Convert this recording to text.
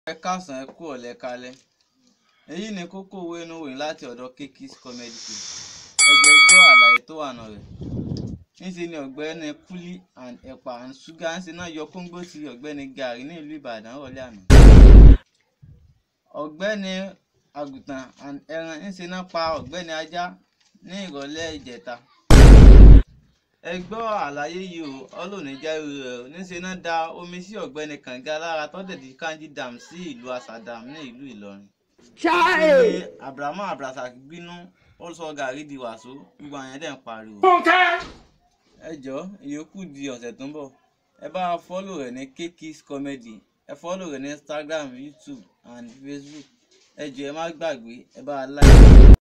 ẹ káàsán ẹ kú ọ̀lẹ́ kalẹ́ èyí ni kókó owó inú ìròyìn láti ọ̀dọ̀ Kekis Comedy Club ẹ jẹ́ gbọ́ àlàyé tó wà nù rẹ̀ níṣẹ́ ni ọ̀gbẹ́ni kúlí and ẹ̀pà and ṣúgà ń ṣe náà yọ kóńgò ti ọ̀gbẹ́ni gàrí ní ìlú Ìbàdàn rọ̀lẹ́ àná ọ̀gbẹ́ni àgùntàn and ẹran ń ṣe náà pa ọ̀gbẹ́ni ajá ní ìrọ̀lẹ́ ìjẹta ẹ gbọ́ àlàyé yìí o ọlọ́ọ̀ni jẹ́rú rẹ̀ o níṣẹ́ náà da omi sí ọ̀gbẹ́ni kànga lára tọ́tẹ̀dí kanji dam sí ìlú asadam ní ìlú Ìlọrin ní abrahamu abdulrasaq bínú ó sọ gàrí di wàsó gbogbo àyàn dẹ̀ ń pariwo. ẹ jọ ìyókù di ọ̀sẹ̀ tó ń bọ̀ ẹ bá a fọ́lò rẹ̀ ní Kekis Comedy ẹ fọ́lò rẹ̀ ní Instagram YouTube and Facebook ẹ jọ ẹ má gbàgbé ẹ bá a like.